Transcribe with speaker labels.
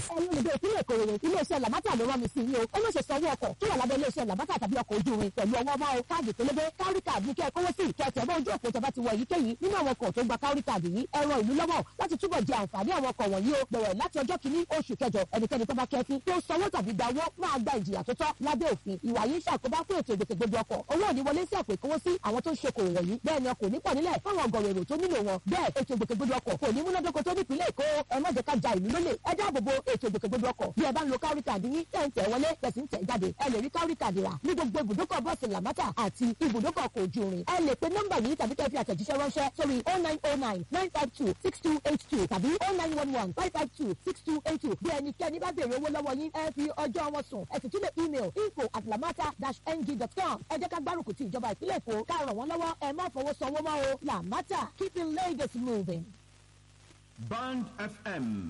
Speaker 1: ẹ̀yin olùgbé ìpínlẹ̀ Ìkòròdú iléeṣẹ́ làbátà ló rán mi sí yín o ó má ṣe sanwó ọkọ̀ tó wà lábẹ́ iléeṣẹ́ làbátà tàbí ọkọ̀ ojú irin pẹ̀lú ọwọ́ máa o káàdì pélébé kárí káàdì ní kí ẹ kówó sí kẹtẹ bá ojú òpó tẹ bá ti wọ èyíkéyìí nínú àwọn ọkọ̀ tó gba kárí káàdì yìí ẹ ràn ìlú lọ́wọ́ láti túbọ̀ jẹ àǹfààní àwọn ọkọ̀ wọ̀nyí o bẹ̀rẹ̀ láti ọjọ́ kìíní oṣù kẹjọ ẹnikẹ́ni tó bá kẹfín tó sanwó tàbí gba owó máa gba ìjìyà tó tọ́ lábẹ́ òfin ìwà yìí ṣàkóbá fún ètò ìgbòkègbodò ọkọ̀ owó òní wọlé sí àpò ìkówó sí àwọn tó ń ṣokòwò wọ̀nyí bẹ́ẹ̀ ni ọkọ̀ nípọ̀ nílẹ̀ fáwọn ọgọ̀rọ̀ èrò tó nílò wọn bẹ́ẹ̀ ètò ìgbòkègbodò ọkọ̀ kò ní múnádóko tó nípìnlẹ̀ Èkó ẹ má jẹ́ ká ja ìlú lólè ẹ dáàbòbo ètò ìgbòkègbodò ọkọ̀ bí ẹ bá ń lo kárí kàdí yín tẹ̀ ń tẹ̀ wọlé tẹ̀ sí ń tẹ̀ jáde ẹ lè rí kárí kàdí rà ní gbogbo ibùdókọ̀ bọ́ọ̀sì làmátà àti ibùdókọ̀ ọkọ̀ ojú irin ẹ lè pe nọ́mbà yìí tàbí kẹ́ fi àtẹ̀jíṣẹ́ ránṣẹ́ sórí oh nine oh nine nine five two six two eight two tàbí oh nine one one five five two six two eight two bí ẹnikẹ́ni bá béèrè owó lọ́wọ́ yín ẹ fi ọjọ́ wọn sùn ẹ sì tún lè email info at lamata dash ng dot com ẹ jẹ́ ká gbárùkù ti ìjọba ìpínlẹ̀ Èkó ká ràn wọ́n lọ́wọ́ ẹ má fọwọ́ sanwó mọ́ o Lamata keeping Lagos moving.
Speaker 2: Band FM